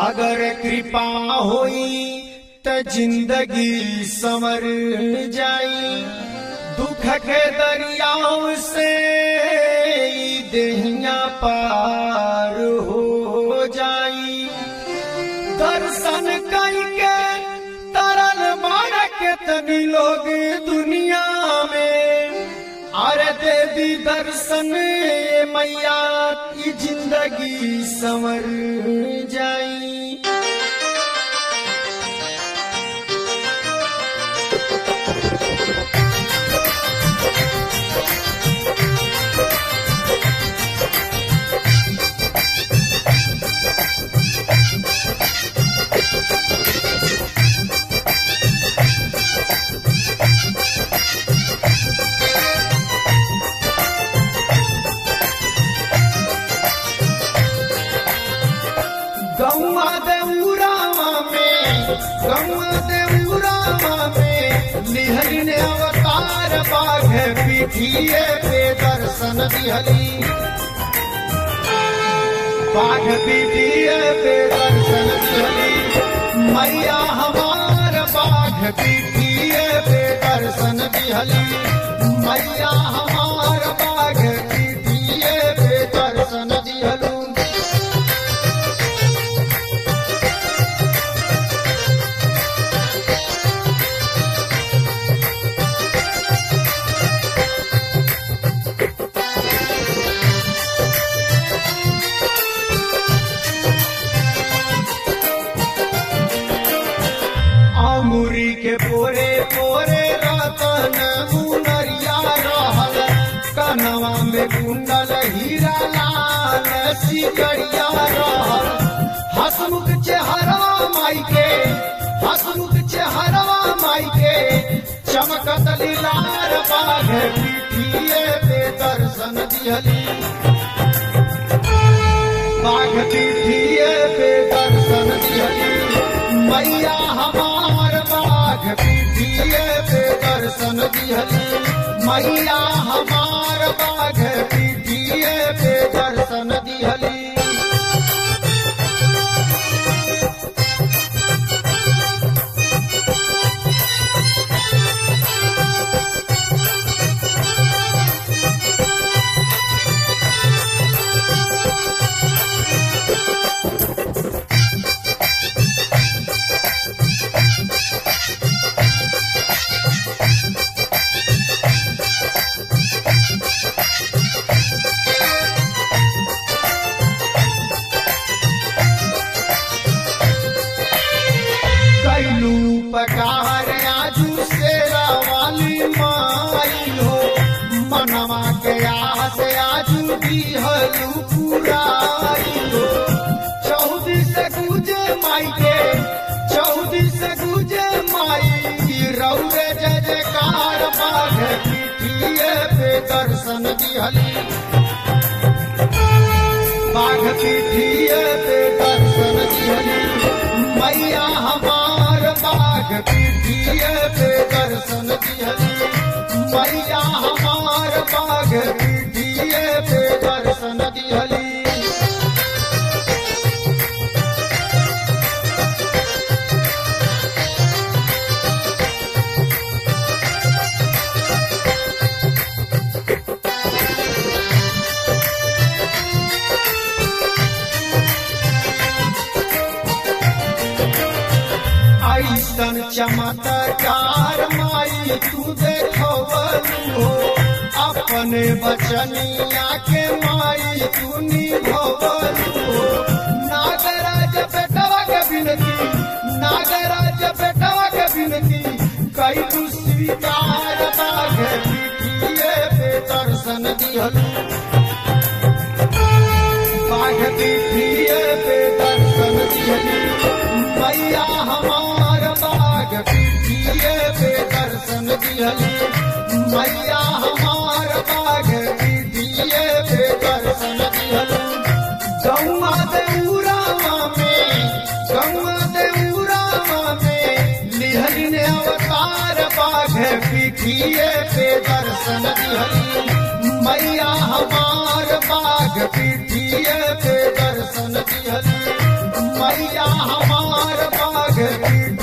अगर कृपा होई त जिंदगी संवर जाई दुख के दरियाओं से ई देहिया पार हो जाई दर्शन करके तरल मार के तनी लोग दुनिया में अरे दे दी दर्शन ये मैया की जिंदगी संवर जाई गौआ देउरामा में गौआ देउरामा में निहरी ने अवतार बाघ पीठिए पे दर्शन दिहली बाघ पीठिए पे दर्शन दिहली मैया हमार बाघ पीठिए पे दर्शन दिहली मैया हमार बाघ पीठिए पे दर्शन दिहलू अमुरी के पोरे पोरे रतन मुनरिया रहल कनवा में कुंडल हीरा लाल सिकरिया रहल हसमुख चेहरा माई के हसमुख चेहरा माई के चमकत लीलार बाघ पीठिए पे दर्शन दिहली बाघ पीठिए पे दर्शन दिहली मैया हमार बाघ पीठिए पे दर्शन दिहली मैया हमार बाघ पीठिए पे दर्शन दिहली कैलू पकार आजू से वाली माई हो मनवा के आस आजू दिहलू पुराई हो चौदी से गुजे माई के चौदी से गुजे माई रौरे जय जयकार बाघ पीठिए पे दर्शन दिहली बाघ पीठिए पे दर्शन दिहली मैया हमार बाघ पीठिए पे दर्शन दिहली मैया हमार बाघ पीठिए पे दर्शन दिहली ऐसन चमत्कार माई तू देखो हो अपने बचनिया के माई तू निभवलू हो नागराज बेटवा के बिनती नागराज बेटवा के बिनती कई तू स्वीकार बाघ पीठिए पे दर्शन दिहलू बाघ पीठिए पे दर्शन दिहली मैया हमार बाघ पीठिए पे दर्शन दिहली मैया हमार बाघ पीठिए पे दर्शन दिहली गौआ देउरामा में गौआ देउरामा में लिहली ने अवतार बाघ पीठिए पे दर्शन दिहली मैया हमार बाघ पीठिए पे दर्शन दिहली मैया हमार बाघ पीठिए